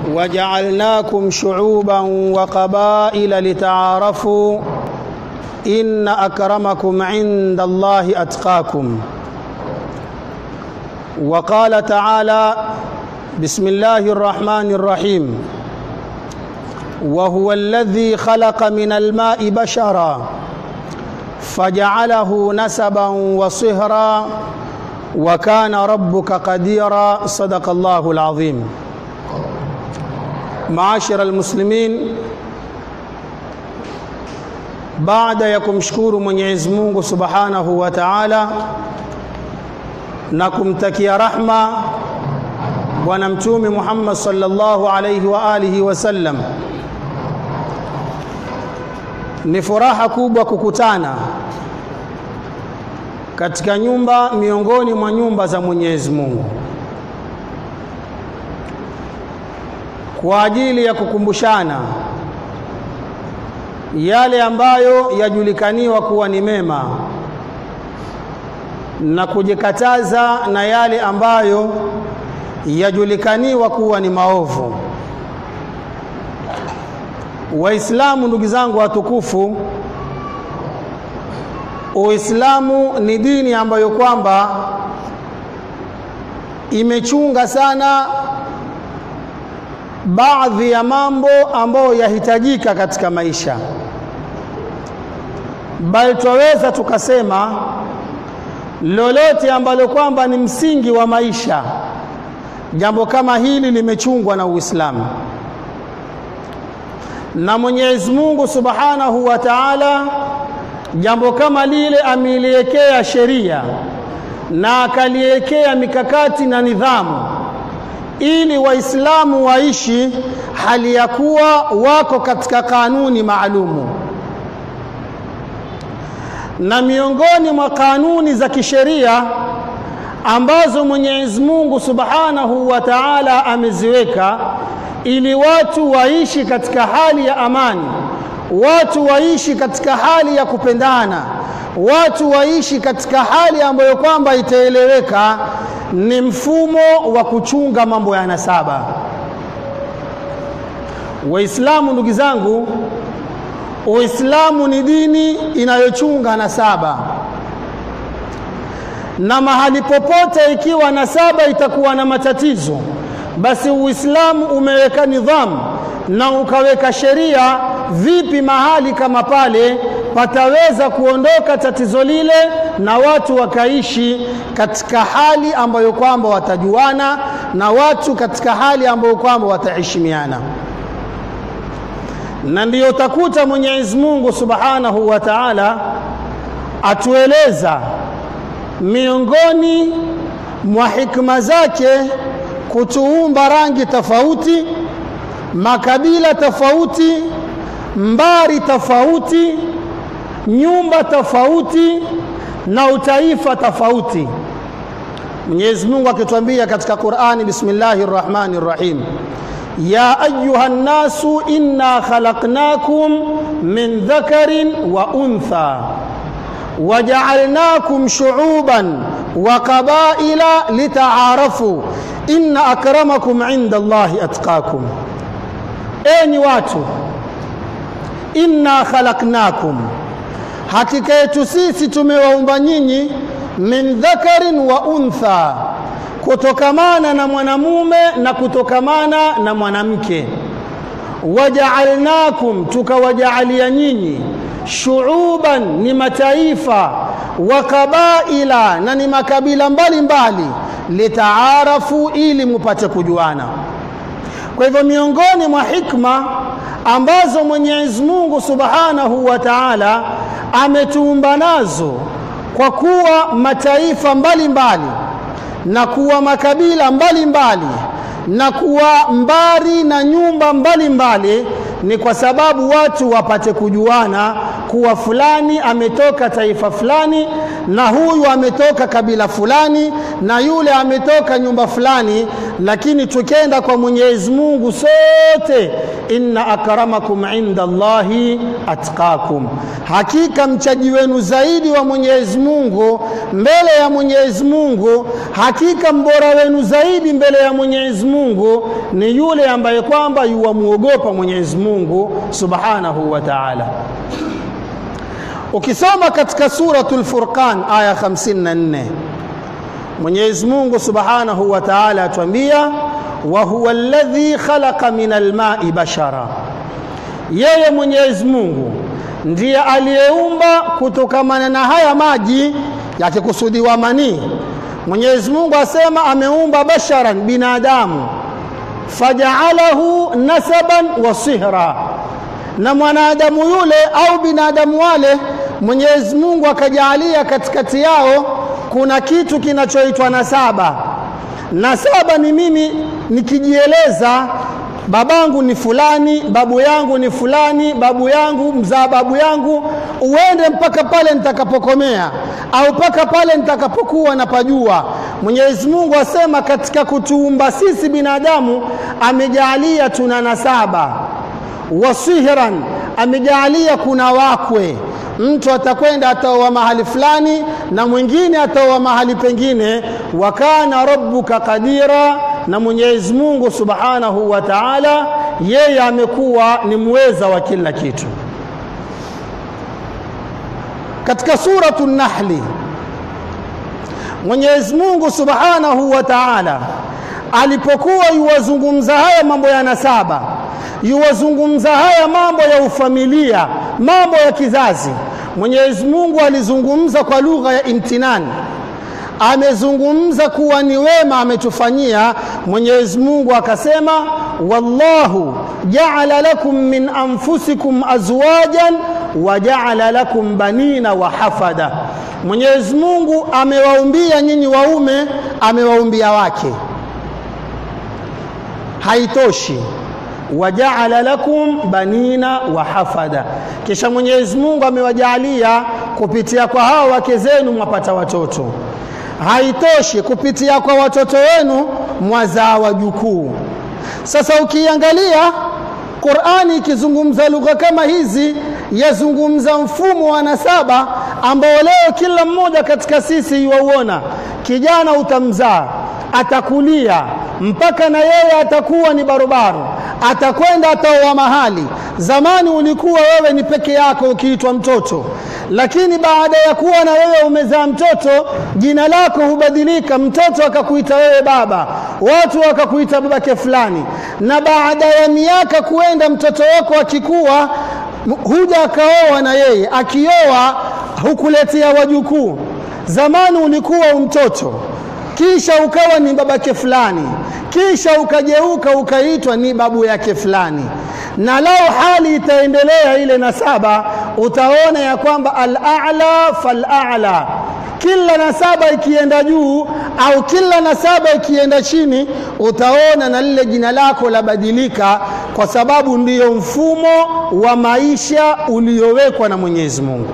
وجعلناكم شعوبا وقبائل لتعارفوا إن أكرمكم عند الله أتقاكم وقال تعالى بسم الله الرحمن الرحيم وهو الذي خلق من الماء بشرا فجعله نسبا وصهرا وكان ربك قديرا صدق الله العظيم معاشر المسلمين baada ya kumshukuru Mwenyezi Mungu Subhanahu wa Ta'ala na kumtakia rahma bwana mtume Muhammad sallallahu alayhi wa alihi wasallam ni furaha kubwa kukutana katika nyumba miongoni mwa nyumba za Mwenyezi Mungu kwa ajili ya kukumbushana yale ambayo yajulikaniwa kuwa ni mema na kujikataza na yale ambayo yajulikaniwa kuwa ni maovu. Waislamu, ndugu zangu watukufu, Uislamu ni dini ambayo kwamba imechunga sana baadhi ya mambo ambayo yahitajika katika maisha, bali twaweza tukasema lolote ambalo kwamba ni msingi wa maisha, jambo kama hili limechungwa na Uislamu. Na Mwenyezi Mungu Subhanahu wa Ta'ala jambo kama lile ameliwekea sheria na akaliwekea mikakati na nidhamu ili Waislamu waishi hali ya kuwa wako katika kanuni maalumu. Na miongoni mwa kanuni za kisheria ambazo Mwenyezi Mungu Subhanahu wa Ta'ala ameziweka ili watu waishi katika hali ya amani, watu waishi katika hali ya kupendana, watu waishi katika hali ambayo kwamba itaeleweka ni mfumo wa kuchunga mambo ya nasaba. Waislamu, ndugu zangu, Uislamu ni dini inayochunga nasaba, na mahali popote ikiwa nasaba itakuwa na matatizo, basi Uislamu umeweka nidhamu na ukaweka sheria vipi mahali kama pale pataweza kuondoka tatizo lile na watu wakaishi katika hali ambayo kwamba watajuana na watu katika hali ambayo kwamba wataheshimiana. Na ndiyo utakuta Mwenyezi Mungu Subhanahu wa Ta'ala atueleza miongoni mwa hikma zake kutuumba rangi tofauti, makabila tofauti, mbari tofauti, nyumba tofauti na utaifa tofauti. Mwenyezi Mungu akituambia katika Qur'ani, bismillahir rahmanir rahim, ya ayuha nnasu inna khalaqnakum min dhakarin wa untha waja'alnakum shu'uban wa qabaila litaarafu inna akramakum inda Allahi atqakum, enyi watu, inna khalaqnakum hakika yetu sisi tumewaumba nyinyi min dhakarin wa untha, kutokamana na mwanamume na kutokamana na mwanamke. Wajaalnakum, tukawajaalia nyinyi shuuban, ni mataifa, wa qabaila, na ni makabila mbalimbali, litaarafu, ili mupate kujuana. Kwa hivyo miongoni mwa hikma ambazo Mwenyezi Mungu Subhanahu wa Ta'ala ametuumba nazo kwa kuwa mataifa mbalimbali mbali, na kuwa makabila mbalimbali mbali, na kuwa mbari na nyumba mbalimbali mbali, ni kwa sababu watu wapate kujuana kuwa fulani ametoka taifa fulani na huyu ametoka kabila fulani na yule ametoka nyumba fulani lakini tukenda kwa Mwenyezi Mungu sote inna akramakum inda Allahi atqakum hakika mchaji wenu zaidi wa Mwenyezi Mungu mbele ya Mwenyezi Mungu hakika mbora wenu zaidi mbele ya Mwenyezi Mungu ni yule ambaye kwamba yuwamuogopa Mwenyezi Mungu Subhanahu wa Ta'ala ukisoma katika suratul Furqan aya 54 Mwenyezi Mungu Subhanahu wa Ta'ala atuambia wa huwa alladhi khalaqa min alma'i bashara yeye Mwenyezi Mungu ndiye aliyeumba kutokamana na haya maji yakikusudiwa manii Mwenyezi Mungu asema ameumba basharan binadamu fajaalahu nasaban wa sihra na mwanadamu yule au binadamu wale Mwenyezi Mungu akajaalia katikati yao kuna kitu kinachoitwa nasaba. Nasaba ni mimi nikijieleza, babangu ni fulani, babu yangu ni fulani, babu yangu mzaa babu yangu, uende mpaka pale nitakapokomea au mpaka pale nitakapokuwa napajua. Mwenyezi Mungu asema katika kutuumba sisi binadamu amejaalia tuna nasaba wasihran amejaalia kuna wakwe mtu atakwenda ataoa mahali fulani na mwingine ataoa mahali pengine wa kana rabbuka qadira na Mwenyezi Mungu Subhanahu wa Ta'ala yeye amekuwa ni mweza wa kila kitu katika suratu Nahli Mwenyezi Mungu Subhanahu wa Ta'ala alipokuwa yuwazungumza haya mambo ya nasaba yuwazungumza haya mambo ya ufamilia mambo ya kizazi Mwenyezi Mungu alizungumza kwa lugha ya imtinani amezungumza kuwa ni wema ametufanyia Mwenyezi Mungu akasema wallahu ja'ala lakum min anfusikum azwajan wa ja'ala lakum banina wa hafada Mwenyezi Mungu amewaumbia nyinyi waume amewaumbia wake haitoshi wajaala lakum banina wa hafada kisha Mwenyezi Mungu amewajalia kupitia kwa hao wake zenu mwapata watoto haitoshi kupitia kwa watoto wenu mwazaa wajukuu sasa ukiangalia Qur'ani ikizungumza lugha kama hizi yazungumza mfumo wa nasaba ambao leo kila mmoja katika sisi yuauona kijana utamzaa atakulia mpaka na yeye atakuwa ni barobaro atakwenda ataoa mahali zamani ulikuwa wewe ni peke yako ukiitwa mtoto lakini baada ya kuwa na wewe umezaa mtoto jina lako hubadilika mtoto akakuita wewe baba watu wakakuita babake fulani na baada ya miaka kuenda mtoto wako akikuwa huja akaoa na yeye akioa hukuletea wajukuu zamani ulikuwa mtoto kisha ukawa ni babake fulani kisha ukageuka ukaitwa ni babu yake fulani na lao hali itaendelea ile nasaba utaona ya kwamba al-a'la fal-a'la kila nasaba ikienda juu au kila nasaba ikienda chini utaona na lile jina lako labadilika kwa sababu ndiyo mfumo wa maisha uliowekwa na Mwenyezi Mungu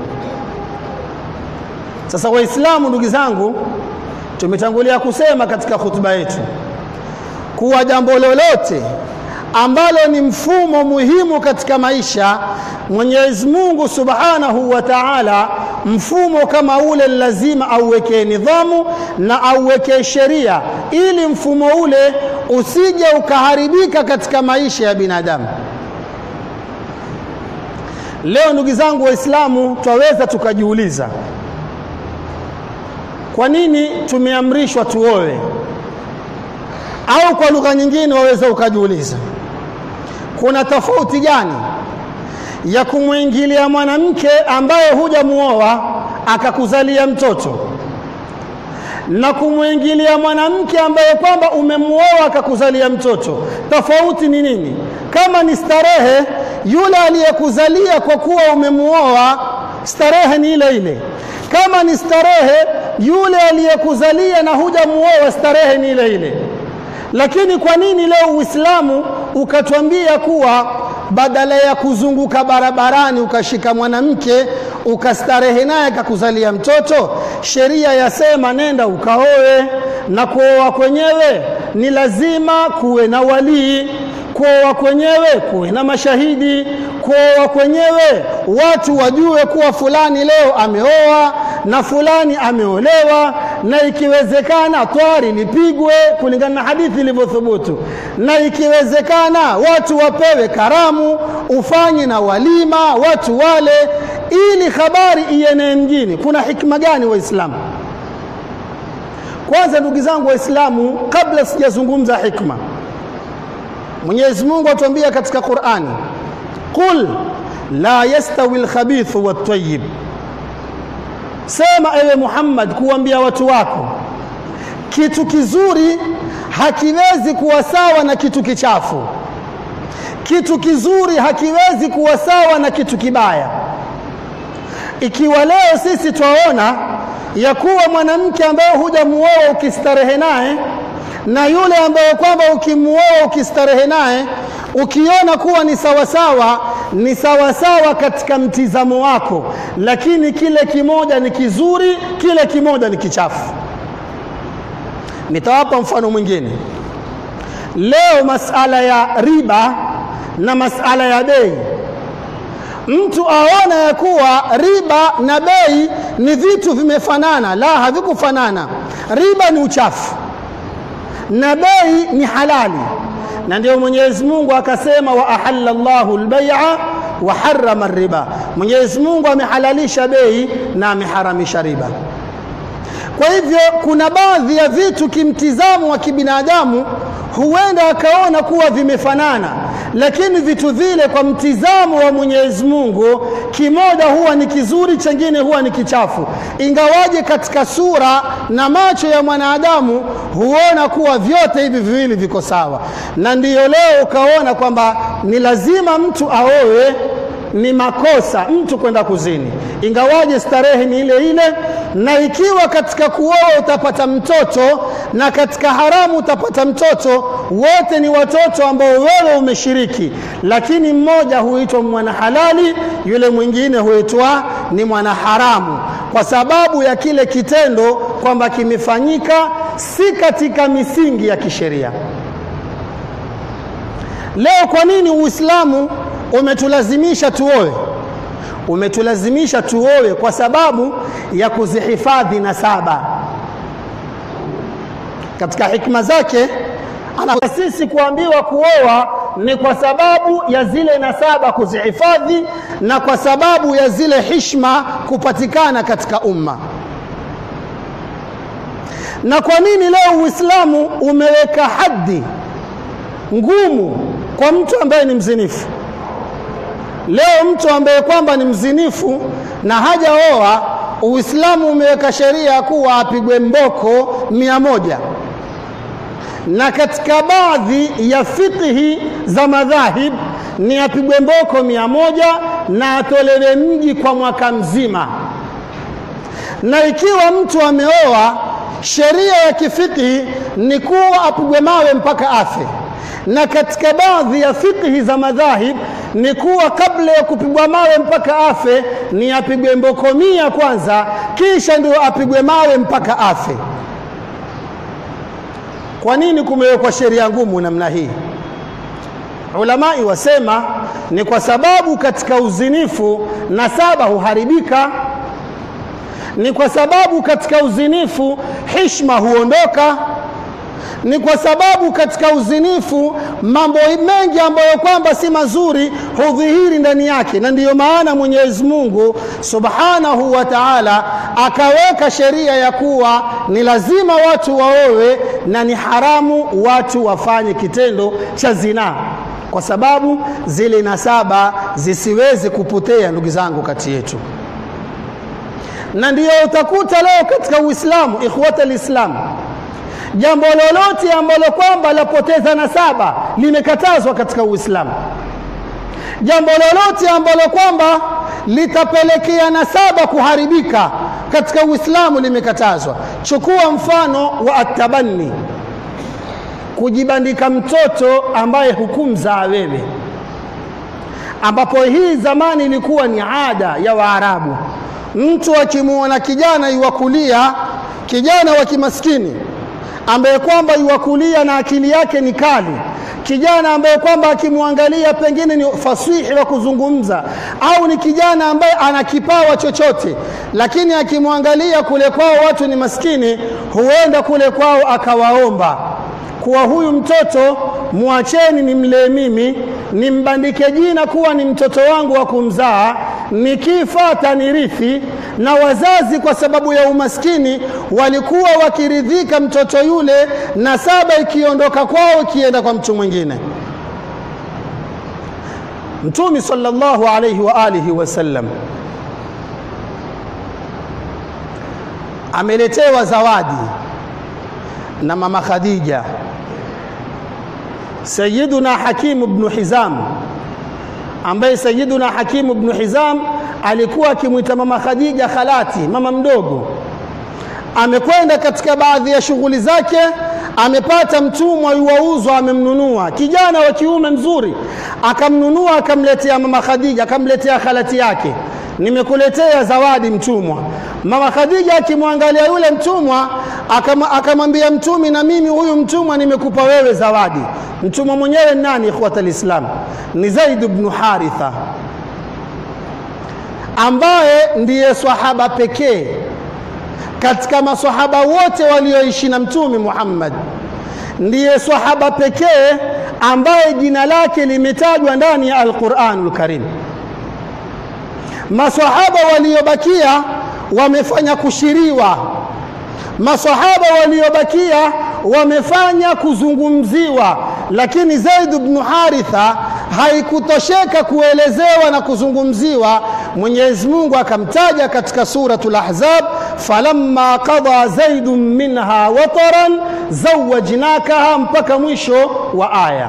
sasa waislamu ndugu zangu tumetangulia kusema katika hutuba yetu kuwa jambo lolote ambalo ni mfumo muhimu katika maisha Mwenyezi Mungu Subhanahu wa Ta'ala mfumo kama ule lazima auwekee nidhamu na auwekee sheria ili mfumo ule usije ukaharibika katika maisha ya binadamu Leo ndugu zangu waislamu twaweza tukajiuliza kwa nini tumeamrishwa tuoe au kwa lugha nyingine waweza ukajiuliza kuna tofauti gani ya kumwingilia mwanamke ambaye hujamuoa akakuzalia mtoto na kumwingilia mwanamke ambaye kwamba umemuoa akakuzalia mtoto tofauti ni nini kama ni starehe yule aliyekuzalia kwa kuwa umemuoa starehe ni ile ile kama ni starehe yule aliyekuzalia na hujamuoa starehe ni ile ile lakini kwa nini leo Uislamu ukatwambia kuwa badala ya kuzunguka barabarani ukashika mwanamke ukastarehe naye akakuzalia mtoto, sheria yasema nenda ukaoe, na kuoa kwenyewe ni lazima kuwe na walii kuoa kwenyewe kuwe na mashahidi, kuoa kwenyewe watu wajue kuwa fulani leo ameoa na fulani ameolewa, na ikiwezekana twari lipigwe kulingana na hadithi ilivyothubutu, na ikiwezekana watu wapewe karamu, ufanye na walima, watu wale, ili habari ienee mjini. Kuna hikma gani Waislamu? Kwanza ndugu zangu Waislamu, kabla sijazungumza hikma Mwenyezi Mungu atuambia katika Qur'ani, qul la yastawi alkhabithu wattayyib, sema ewe Muhammad kuambia watu wako, kitu kizuri hakiwezi kuwa sawa na kitu kichafu, kitu kizuri hakiwezi kuwa sawa na kitu kibaya. Ikiwa leo sisi twaona ya kuwa mwanamke ambaye hujamuoa ukistarehe naye na yule ambaye kwamba ukimuoa ukistarehe naye ukiona kuwa ni sawasawa, ni sawasawa katika mtizamo wako, lakini kile kimoja ni kizuri, kile kimoja ni kichafu. Nitawapa mfano mwingine. Leo masala ya riba na masala ya bei, mtu aona ya kuwa riba na bei ni vitu vimefanana. La, havikufanana. Riba ni uchafu na bei ni halali, na ndio Mwenyezi Mungu akasema, wa ahalla Allahu al-bai'a wa harrama riba, Mwenyezi Mungu amehalalisha bei na ameharamisha riba. Kwa hivyo kuna baadhi ya vitu kimtizamo wa kibinadamu huenda akaona kuwa vimefanana, lakini vitu vile kwa mtizamo wa Mwenyezi Mungu, kimoja huwa ni kizuri, chengine huwa ni kichafu, ingawaje katika sura na macho ya mwanadamu huona kuwa vyote hivi viwili viko sawa. Na ndiyo leo ukaona kwamba ni lazima mtu aoe ni makosa mtu kwenda kuzini, ingawaje starehe ni ile ile. Na ikiwa katika kuoa utapata mtoto na katika haramu utapata mtoto, wote ni watoto ambao wewe umeshiriki, lakini mmoja huitwa mwana halali, yule mwingine huitwa ni mwana haramu, kwa sababu ya kile kitendo kwamba kimefanyika si katika misingi ya kisheria. Leo kwa nini Uislamu umetulazimisha tuoe? Umetulazimisha tuoe kwa sababu ya kuzihifadhi nasaba. Katika hikma zake ana sisi kuambiwa kuoa ni kwa sababu ya zile nasaba kuzihifadhi na kwa sababu ya zile hishma kupatikana katika umma. Na kwa nini leo Uislamu umeweka haddi ngumu kwa mtu ambaye ni mzinifu? Leo mtu ambaye kwamba ni mzinifu na hajaoa, Uislamu umeweka sheria kuwa apigwe mboko mia moja na katika baadhi ya fiqhi za madhahib ni apigwe mboko mia moja na atolewe mji kwa mwaka mzima. Na ikiwa mtu ameoa, sheria ya kifiqhi ni kuwa apigwe mawe mpaka afe na katika baadhi ya fiqhi za madhahib ni kuwa kabla ya kupigwa mawe mpaka afe ni apigwe mboko mia kwanza, kisha ndio apigwe mawe mpaka afe. Kwa nini kumewekwa sheria ngumu namna hii? Ulamai wasema ni kwa sababu katika uzinifu nasaba huharibika, ni kwa sababu katika uzinifu hishma huondoka ni kwa sababu katika uzinifu mambo mengi ambayo kwamba si mazuri hudhihiri ndani yake, na ndiyo maana Mwenyezi Mungu Subhanahu wa Ta'ala akaweka sheria ya kuwa ni lazima watu waowe na ni haramu watu wafanye kitendo cha zinaa, kwa sababu zile nasaba zisiweze kupotea, ndugu zangu, kati yetu. Na ndiyo utakuta leo katika Uislamu, ikhwata alislam jambo lolote ambalo kwamba lapoteza nasaba limekatazwa katika Uislamu. Jambo lolote ambalo kwamba litapelekea nasaba kuharibika katika Uislamu limekatazwa. Chukua mfano wa atabanni, kujibandika mtoto ambaye hukumzaa wewe. ambapo hii zamani ilikuwa ni ada ya Waarabu. Mtu akimwona kijana yuwakulia, kijana wa kimaskini ambaye kwamba yuwakulia na akili yake ni kali, kijana ambaye kwamba akimwangalia pengine ni fasihi wa kuzungumza, au ni kijana ambaye ana kipawa chochote, lakini akimwangalia kule kwao watu ni maskini, huenda kule kwao akawaomba kuwa huyu mtoto mwacheni nimlee mimi, nimbandike jina kuwa ni mtoto wangu wa kumzaa, nikifa atanirithi. Na wazazi kwa sababu ya umaskini walikuwa wakiridhika mtoto yule, na saba ikiondoka kwao ikienda kwa mtu mwingine. Mtume sallallahu alayhi wa alihi wasallam ameletewa zawadi na mama Khadija Sayyiduna Hakim ibn Hizam ambaye Sayyiduna Hakim ibn Hizam alikuwa akimwita mama Khadija khalati, mama mdogo. Amekwenda katika baadhi ya shughuli zake, amepata mtumwa yuwauzwa, amemnunua kijana wa kiume mzuri, akamnunua akamletea mama Khadija, akamletea khalati yake, nimekuletea zawadi mtumwa. Mama Khadija akimwangalia yule mtumwa akamwambia Mtumi, na mimi huyu mtumwa nimekupa wewe zawadi. Mtumwa mwenyewe nani? Ikhwata alislam, ni Zaid ibn Haritha ambaye ndiye swahaba pekee katika maswahaba wote walioishi na Mtume Muhammad, ndiye swahaba pekee ambaye jina lake limetajwa ndani ya Al-Qur'anul Karim. Maswahaba waliobakia wamefanya kushiriwa masahaba waliobakia wamefanya kuzungumziwa, lakini Zaid ibn Haritha haikutosheka kuelezewa na kuzungumziwa. Mwenyezi Mungu akamtaja katika suratul Ahzab, falamma qada zaidun minha wataran zawajnakaha, mpaka mwisho wa aya.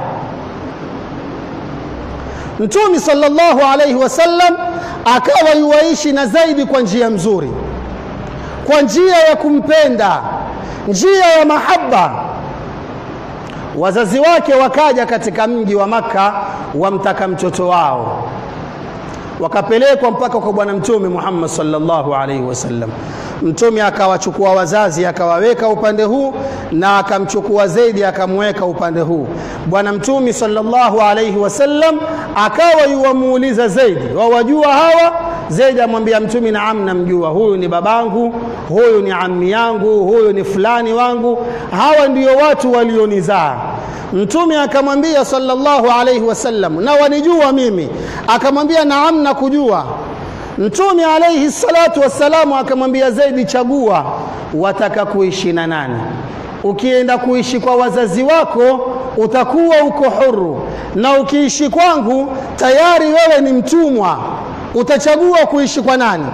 Mtume sallallahu alayhi wasallam akawa yuwaishi na Zaidi kwa njia mzuri kwa njia ya kumpenda, njia ya mahaba. Wazazi wake wakaja katika mji wa Makka wamtaka mtoto wao, wakapelekwa mpaka kwa Bwana Mtume Muhammad sallallahu alaihi wasallam. Mtume akawachukua wazazi akawaweka upande huu na akamchukua Zaidi akamweka upande huu. Bwana Mtume sallallahu alaihi wasallam akawa yuwamuuliza Zaidi, wawajua hawa? Zaidi amwambia Mtume, naam, namjua, huyu ni babangu, huyu ni ammi yangu, huyu ni fulani wangu, hawa ndio watu walionizaa. Mtume akamwambia sallallahu alaihi wasallam, na wanijua mimi? Akamwambia naam, nakujua. Mtume alaihi salatu wassalamu akamwambia Zaidi, chagua wataka kuishi na nani. Ukienda kuishi kwa wazazi wako utakuwa uko huru, na ukiishi kwangu tayari wewe ni mtumwa. Utachagua kuishi kwa nani?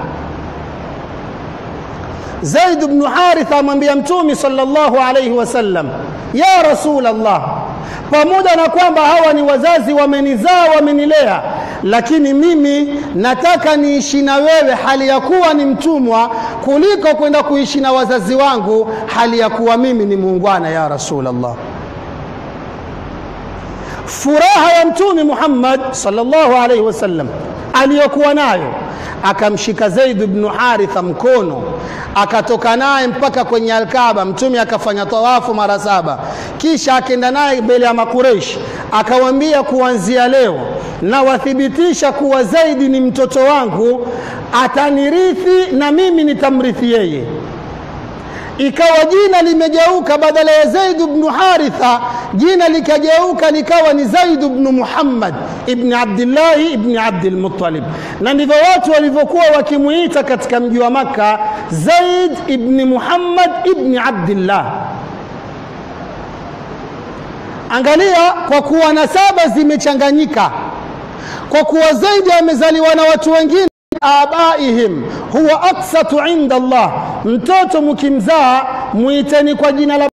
Zaid ibn Haritha amwambia Mtume sallallahu alayhi wasallam, ya Rasulullah, pamoja na kwamba hawa ni wazazi wamenizaa, wamenilea, lakini mimi nataka niishi na wewe hali ya kuwa ni mtumwa kuliko kwenda kuishi na wazazi wangu hali ya kuwa mimi ni muungwana, ya Rasulullah. Furaha ya Mtume Muhammad sallallahu alayhi wasallam aliyokuwa nayo akamshika Zaid ibn Haritha mkono akatoka naye mpaka kwenye Alkaaba. Mtume akafanya tawafu mara saba, kisha akaenda naye mbele ya Makureishi akawambia, kuanzia leo na wathibitisha kuwa Zaidi ni mtoto wangu, atanirithi na mimi nitamrithi yeye. Ikawa jina limegeuka, badala ya Zaid ibn Haritha jina likageuka likawa ni Zaid ibn Muhammad ibn Abdillahi ibn Abdul Muttalib, na ndivyo watu walivyokuwa wakimuita katika mji wa Makka, Zaid ibn Muhammad ibn Abdillah. Angalia, kwa kuwa nasaba zimechanganyika, kwa kuwa Zaidi amezaliwa na watu wengine abaihim huwa aksatu inda Allah, mtoto mkimzaa muiteni kwa jina la